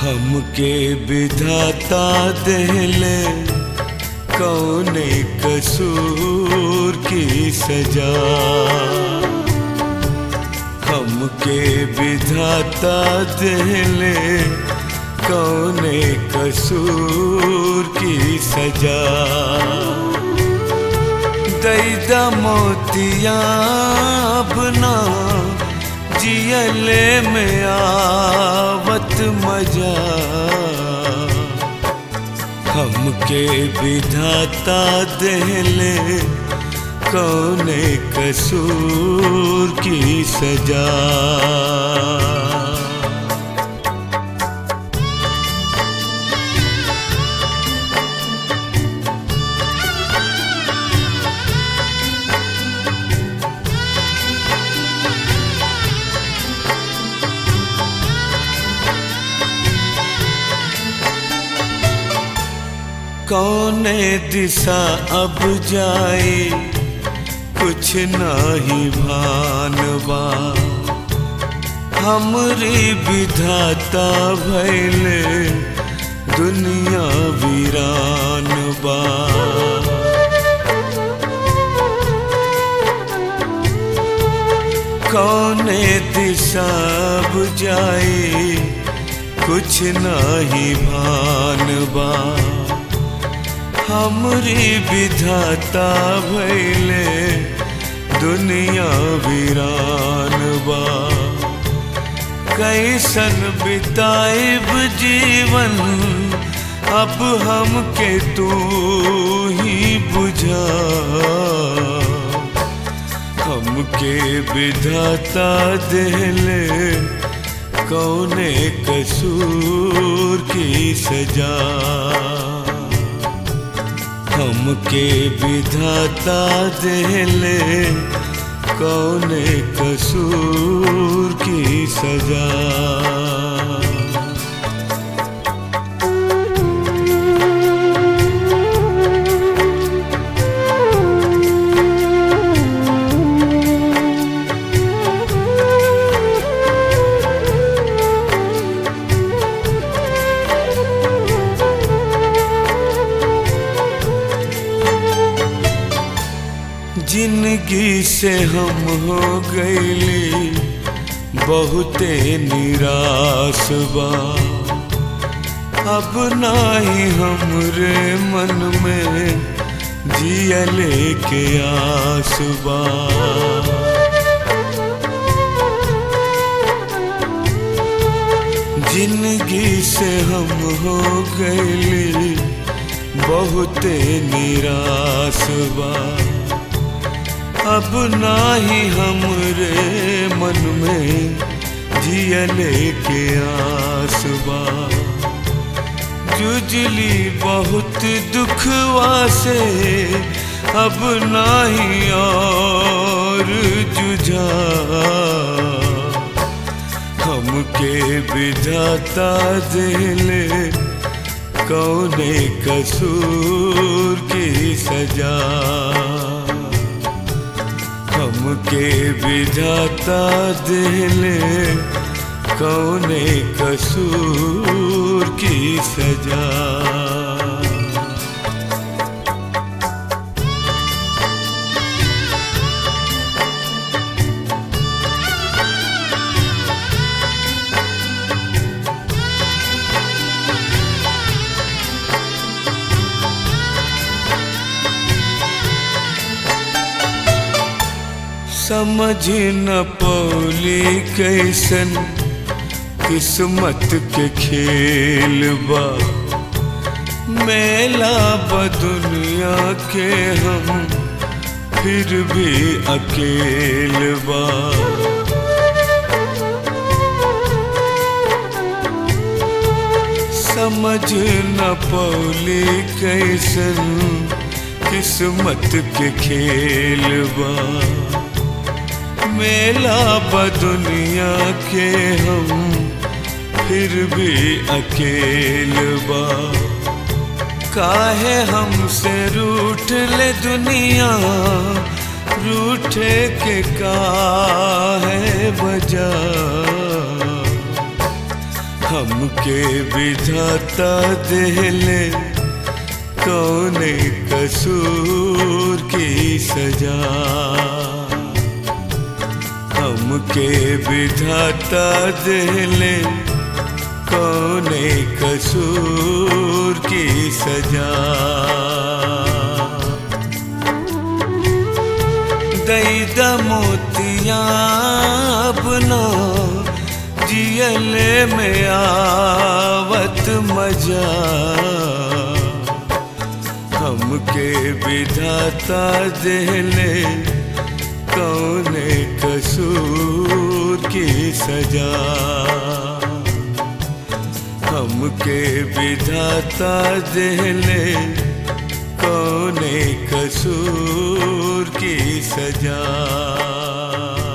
हमके विधाता देले कौने कसूर की सजा हमके विधाता देले कौने कसूर की सजा दैदा मोतिया अपना जियले में आवत मजा हमके विधाता देले कौने कसूर की सजा कौने दिशा अब जाए कुछ नाही भानवा हमरी विधाता भैले दुनिया वीरान बा कौने दिशा अब जाए कुछ नाही भानवा हमरी विधाता भैले दुनिया वीरान बा कैसन बिताइब जीवन अब हमके तू ही बुझा हमके विधाता देले कौने कसूर की सजा हमके विधाता देले कौने कसूर की सजा जिंदगी से हम हो गईली बहुते निराश बा अब नाही हमरे मन में जियले के आस बा जिंदगी से हम हो गईली बहुते निराश बा अब नाही हमरे मन में जियले के आसबा जुजली बहुत दुखवा से अब नाही और जुझा हमके विधाता दिले कौने कसूर की सजा हमके विधाता दिले कौने कसूर की सजा समझ न पौली कैसन किस्मत के खेल बा मेला बदुनिया के हम फिर भी अकेल बा समझ न पौली कैसन किस्मत के खेल बा मेला बदुनिया के हम फिर भी अकेल बा काहे हमसे रूठ ले दुनिया रूठे के काहे बजा हम हमके विधाता देले कौने कसूर की सजा हमके विधाता देले कौने कसूर की सजा दैद मोतिया अपना जियले में आवत मजा हमके विधाता देले कौने कसूर की सजा हमके विधाता देले कौने कसूर की सजा